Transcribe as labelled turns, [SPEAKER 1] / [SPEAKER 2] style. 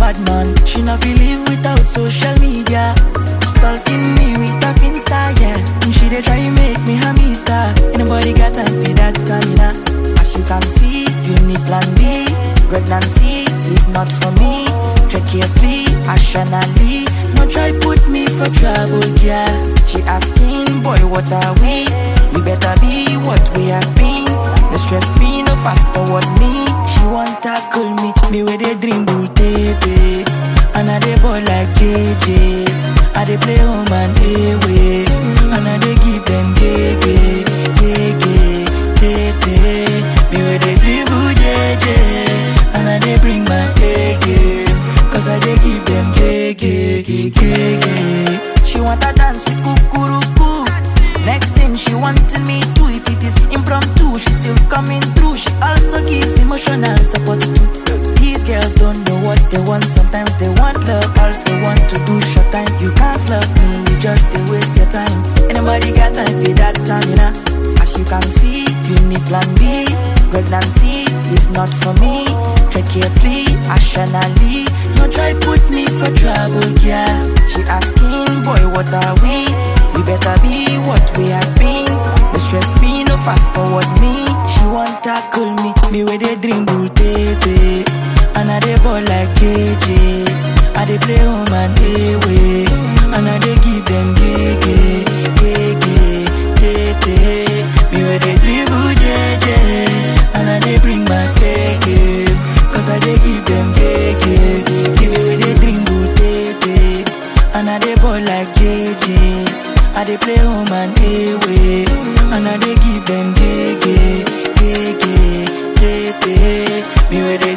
[SPEAKER 1] bad man. She not feel live without social media. Stalking me with a finsta, yeah. And she dey try make me a mister. Anybody got time for that time, yeah. As you can see, you need plan B. Pregnancy is not for me. Tread carefully, rationally. No try put me for trouble, girl. She asking, boy, what are we? We better be what we have been. No stress me, no fast forward me. She want tackle me, me with a dream bull baby. And I dey ball like JJ. I dey play home and away. And I dey give them gege, gege, tete. Me with a dribble JJ. And I dey bring my A game. Cause I dey give them gege, gege. She want to dance with kukuruku. Next thing she wanted me to If it is impromptu, she still coming through She also gives emotional support too These girls don't know what they want Sometimes they want love, also want to do short time You can't love me, you just they waste your time Anybody got time for that time, you know As you can see, you need plan B Pregnancy is not for me Tread carefully, rationally No try put me for trouble, girl She asking, boy, what are we? We better be what we have been. No stress me, no fast forward me. She want tackle me, me with a dream bull tete. And I dey ball like JJ. I dey play home and away. And I dey give them gege, gege, tete. Me with a dribble JJ. And I dey bring my gege. Cause I dey give them gege. Give me with a dream bull tete. And I dey ball like JJ. I dey play home and away, and I dey give them gege, gege, tete. Me with